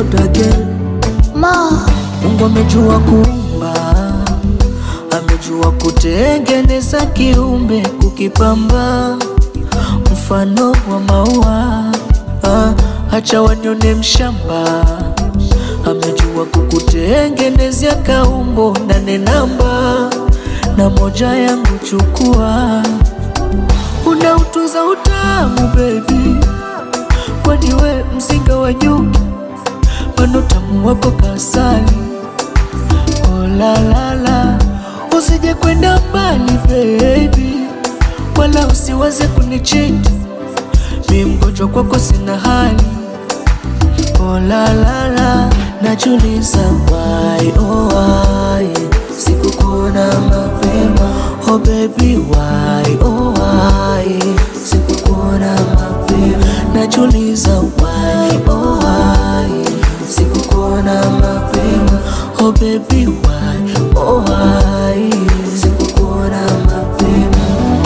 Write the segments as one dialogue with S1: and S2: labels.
S1: wonder girl.
S2: Ma,
S1: Mungu amejua kuumba, amejua kutengeneza kiumbe, kukipamba mfano wa maua. Ah, acha wanione mshamba, amejua kukutengenezea kaumbo nane namba na moja yangu chukua, unautunza utamu baby, kwani we mzinga wa nyuki, mano tamu wako kasali Oh la la la, usije kwenda mbali baby, wala usiwaze kunichiti, mi mgonjwa kwako sina hali. Oh la la la, najuliza why oh why sikukuona mapema. Oh baby why oh why sikukuona mapema. Najuliza why oh why sikukuona mapema. Oh baby why oh why sikukuona mapema.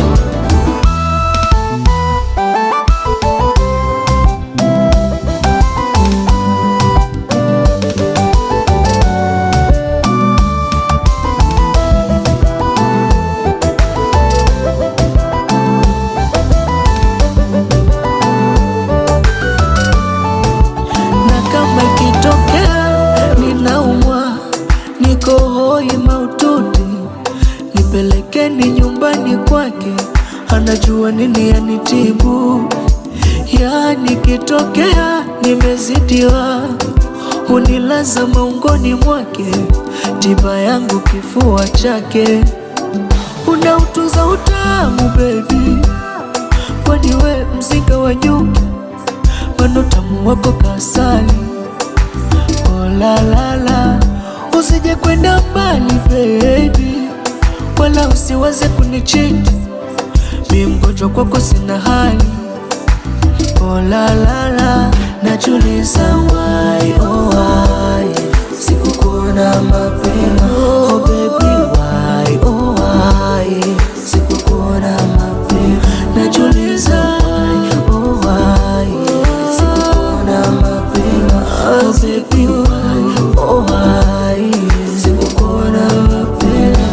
S1: na kama ikitokea ninaumwa, niko hoi maututi, nipelekeni nyumbani kwake, anajua nini yanitibu. Yani kitokea nimezidiwa, hunilaza maungoni mwake, tiba yangu kifua chake, unautunza utamu baby, kwani we mzinga wa nyuki mano tamu wako kasali. Oh la la la, usije kwenda mbali baby, wala usiwaze kunichiti, mi mgonjwa kwako sina hali. Oh la la la, najuliza why oh why sikukuona mapema. Oh baby why oh why sikukuona mapema. Najuliza why oh why sikukuona mapema. Oh baby why oh why sikukuona mapema.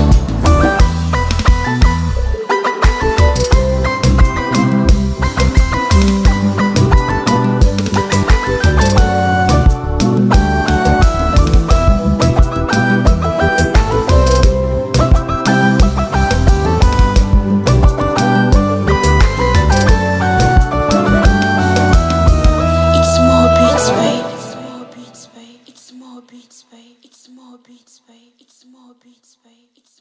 S2: it's more beats, babe. It's more beats, babe. It's more beats, babe. It's more beats, babe. It's more beats, babe. It's